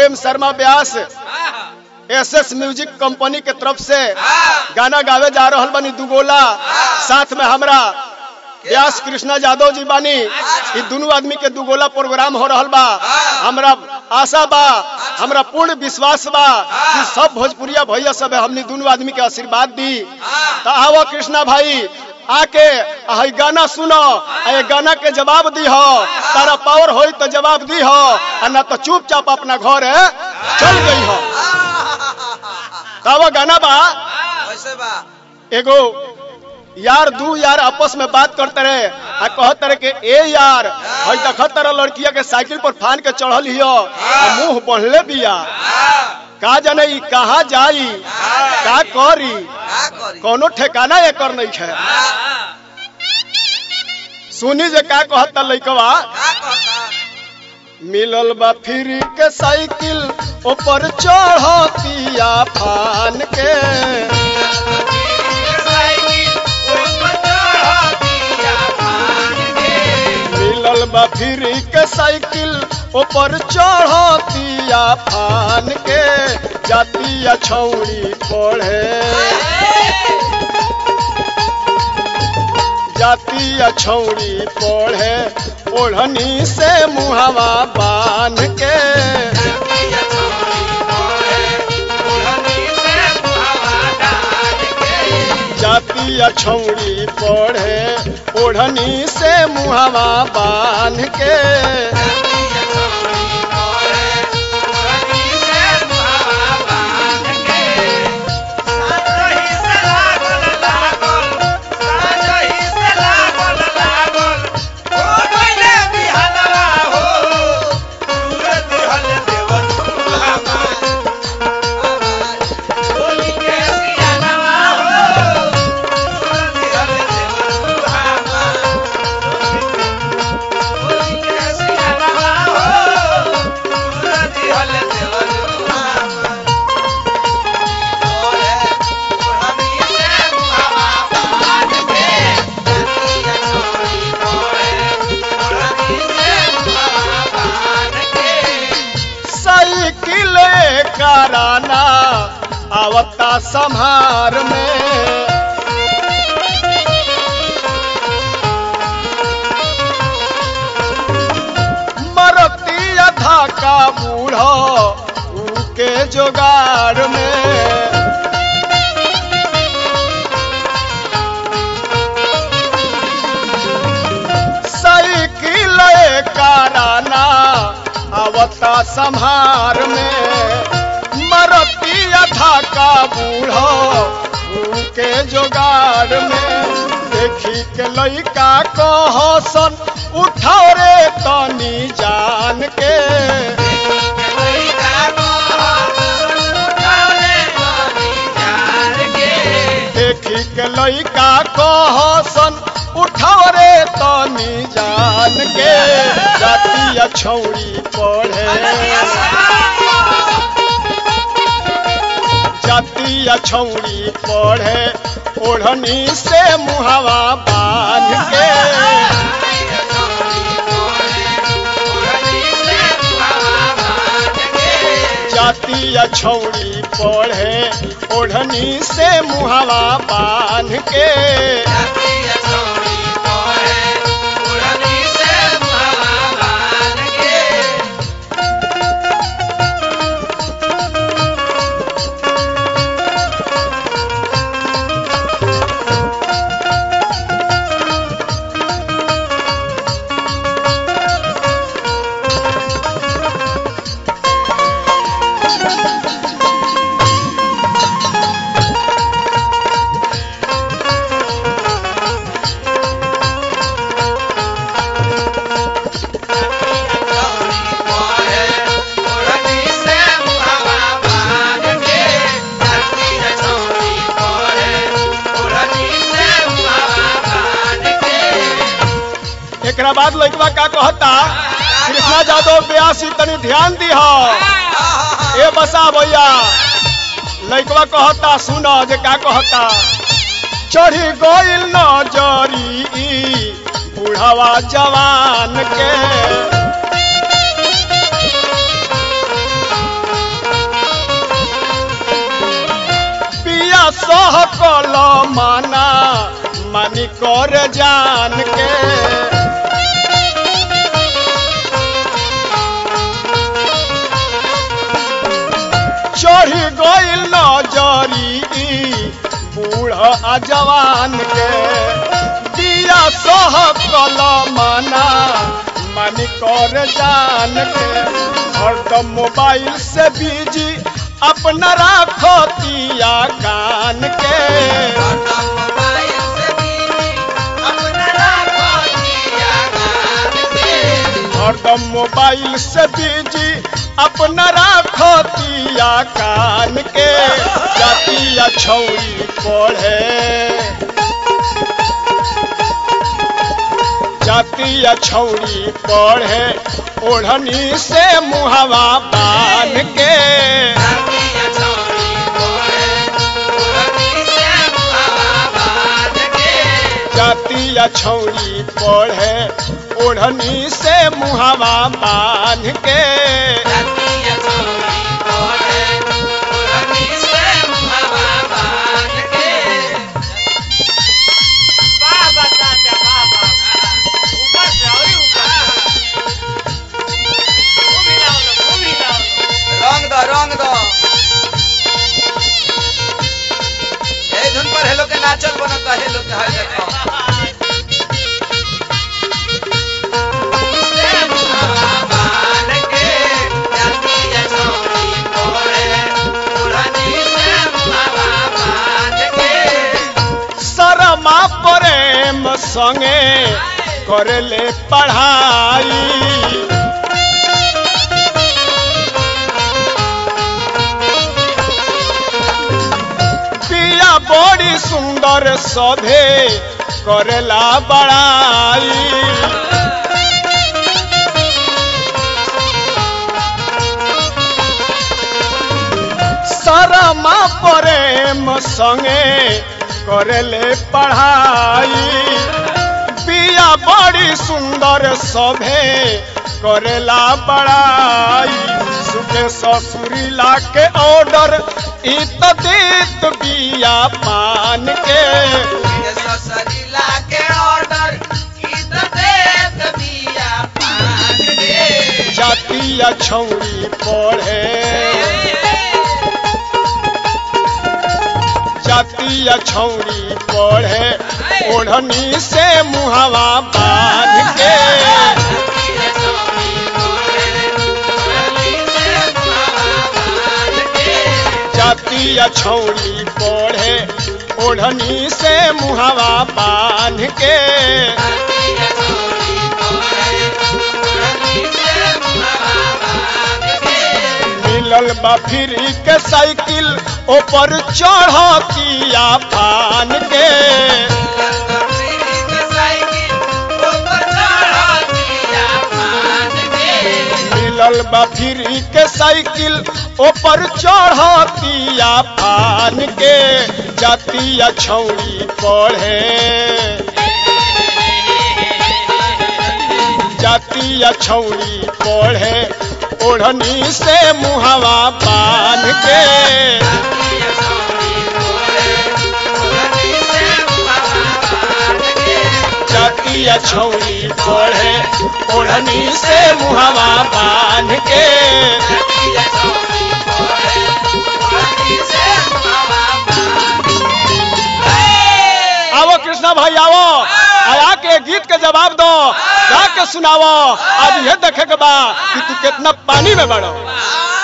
प्रेम Sharma Vyas S S music company के तरफ से गाना गावे जा रहल बनी दुगोला साथ में हमरा व्यास कृष्णा यादव जी बानी ई दोनों आदमी के दुगोला प्रोग्राम हो रहल बा हमरा आशा बा हमरा पूर्ण विश्वास बा कि सब भोजपुरिया भैया सब हमनी दोनों आदमी के आशीर्वाद दी तो आओ कृष्णा भाई आके आ हई गाना सुनो आ ये गाना के जवाब दी हो तारा पावर होई तो जवाब दी हो आ ना तो चुपचाप अपना घर है चल गई हो तब गाना बा वैसे बा एगो यार दू यार आपस में बात करते रहे आ कहते रहे कि ए यार हई देखत तरह लड़किया के साइकिल पर फान के चढ़ल हियो आ मुंह बढ़ले बिया का जाने ई कहाँ जाई का करी का करी कोनो ठिकाना एकर नहीं है सुनी जे का कहता लइकवा का कहता मिलल बा फ्री के साइकिल ऊपर चढ़तिया फान के मिलल बा फ्री के साइकिल ऊपर चढ़तिया फान के जातिया छौड़ी पढ़े जातिया छौड़ी पढ़े ओढ़नी से मुहवा बांध के जातिया छौड़ी पढ़े ओढ़नी से मुहवा बांध के साइकिल कराना आवता संहार में मरती अधा का बूढ़ो के जोगार में साइकिल कराना आवता संहार में मरती अथा का बूढ़ो के जोगाड़ में देखी के लइका कहसन उठाओ रे तनी जान के देखी के लइका कहसन उठाओ रे तनी जान के जातिया छौड़ी पढ़े जातिया छौड़ी पढ़े ओढ़नी से मुहवा बांध के जातिया छौड़ी पढ़े ओढ़नी से मुहवा बांध के एकरा बाद लइकवा का कहता कृष्णा यादव ब्यासी तनी ध्यान दी ए बसा भैया लइकवा कहता सुनो जे का कहता चढ़ी गइल नजरी ई बुढ़ावा जवान के कल माना मानी कर जान के चढ़ी गइल नजरी बूढ़ आ जवान के दिया सह कल माना मानी कर जान के हरदम मोबाइल से बिजी अपना राखो दिया कान के हरदम मोबाइल से बीवी अपना राखो दिया कान के हरदम मोबाइल से बिजी अपना राखो दिया कान के जातिया छौरी पढ़े जातिया छौरी पढ़े ओढ़नी से मुहवा बांध के जातिया छौरी कोड़े पुरनी से मुहावा बांध के जातिया छौरी पढ़े ओढ़नी से मुहवा बांध के जातिया छौरी कोड़े पुरनी से मुहावा बांध के बाबा चाचा बाबा ऊपर से और ही ऊपर खूब हिलाओ लो, खूब हिलाओ लो। रंग दो रंग दो ए धुन पर हेलो के नाचल बनत है हेलो के हर देखो से मुहावा बांध के जातिया छौरी कोड़े पुरनी से मुहावा बांध के शरमा प्रेम संगे करले पढ़ाई पिया बड़ी सुंदर सभे करेला बड़ाई शरमा प्रेम संगे करले पढ़ाई पिया बड़ी सुंदर सभे करेला बड़ाई सुखे ससुरी ला के ऑर्डर इत देत बिया पान के ये ससरीला के ऑर्डर की तो देत बिया पान के जातिया छौरी पढ़े जातिया छौरी पढ़े ओढ़नी से मुहवा बांध के ये सोनी कोड़े पुरनी से मुहावा बांध के जातिया छौरी पढ़े ओढ़नी से मुहवा बांध के ये सोनी कोड़े पुरनी से मुहावा बांध के मिलल बा फ्री के साइकिल ऊपर चढ़तिया फान के मिलल बा फ्री के साइकिल ऊपर चढ़तिया फान के जातिया छौरी पढ़े जातिया छौरी पढ़े ओढ़नी से मुहवा बांध के जातिया छौरी पढ़े ओढ़नी से मुहवा बांध के आवो कृष्णा भाई आवो आया के गीत के जवाब दो गा के सुनावो आज ये देखे के बा कि तू कितना पानी में बड़ो आ